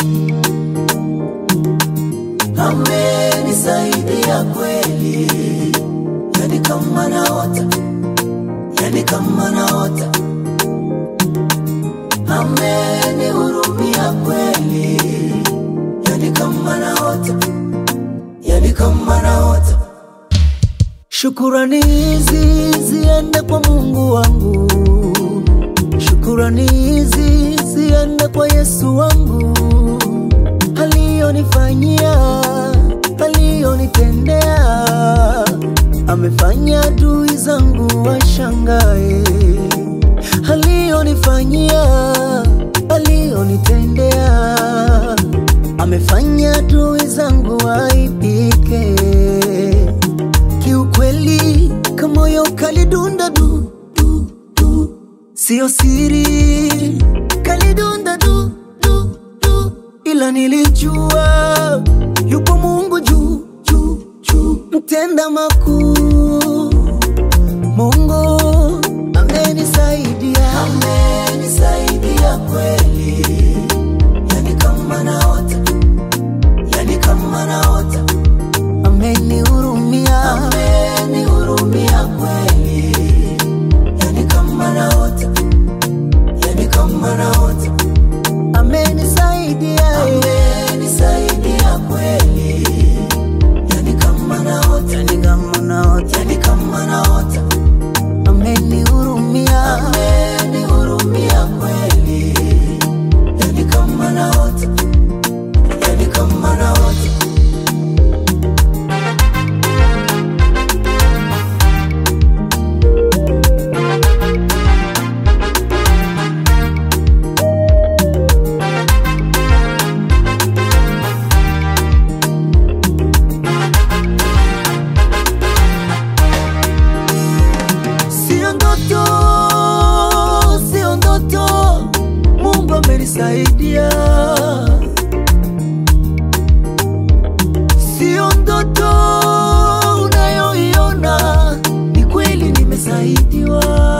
amenisaidia kweli, yani kama naota, yani kama naota, amenihurumia kweli, yani kama naota, yani kama naota. Shukurani hizi ziende kwa Mungu wangu, shukurani hizi ziende kwa Yesu wangu, aliyonifanyia, aliyonitendea, amefanya adui zangu washangae, aliyonifanyia, aliyonitendea, amefanya adui zangu waipike kiukweli kamoyo kalidunda du, du, du. Sio siri kalidunda du, du, du. Ila nilijua yupo Mungu juu juu juu, mtenda makuu. Mungu amenisaidia, amenisaidia kweli, yani kama naota, yani kama naota amenihurumia, amenihurumia kweli, yani kama naota, yani kama naota, amenisaidia, amenisaidia kweli, yani kama naota, yani kama naota, yani kama naota, amenihurumia, amenihurumia kweli, yani kama naota, yani kama naota. Sio ndoto, sio ndoto, Mungu amenisaidia. Sio ndoto unayoiona, ni kweli nimesaidiwa.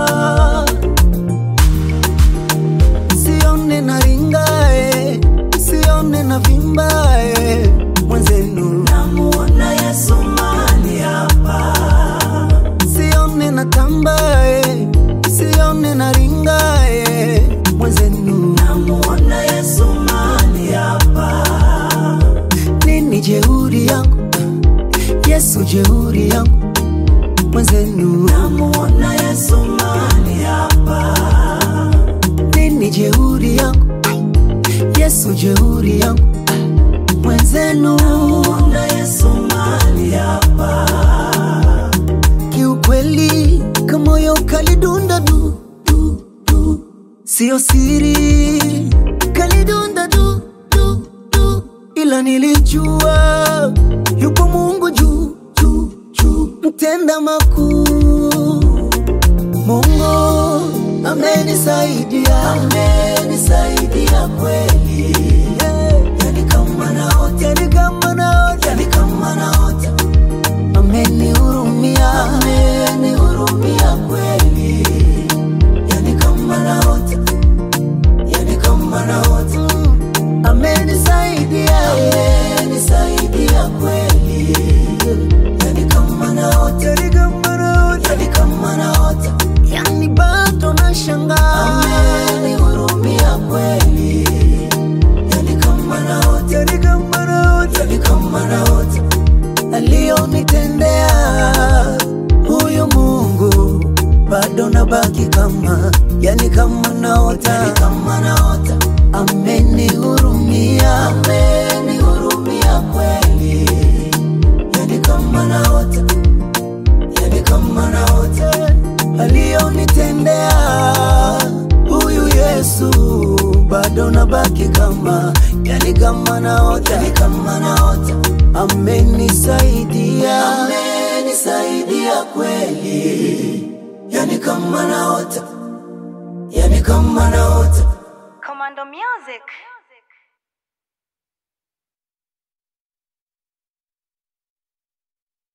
Sione na ringae, sione na vimbae, mwenzenu namuona Yesu mali hapa sione na tambae, sione na ringae, mwenzenu namuona Yesu mali hapa. Nini jeuri yangu, Yesu jeuri yangu, mwenzenu namuona Yesu mali hapa. Nini jeuri yangu, Yesu jeuri yangu, mwenzenu namuona Yesu mali hapa kiukweli kamoyo kalidunda du, du, du. Sio siri kalidunda du, du, du. Ila nilijua yupo Mungu juu juu juu, mtenda makuu. Mungu amenisaidia, amenisaidia kweli, yani kama naota, yani kama naota, yani kama naota amenihurumia, amenihurumia kweli, yani kama naota, yani kama naota, amenisaidia, amenisaidia kweli, yani kama naota, yani kama naota, yani kama naota, yani bado nashangaa, amenihurumia kweli, yani kama naota, yani kama naota, yani kama naota aliyonitendea huyu Mungu bado nabaki kama yani kama naota, yani kama naota. Amenihurumia, amenihurumia kweli, yani kama naota, yani kama naota. Aliyonitendea huyu Yesu bado nabaki kama yani kama naota, yani kama naota amenisaidia, amenisaidia kweli, yani kama naota, yani kama naota. Commando Music.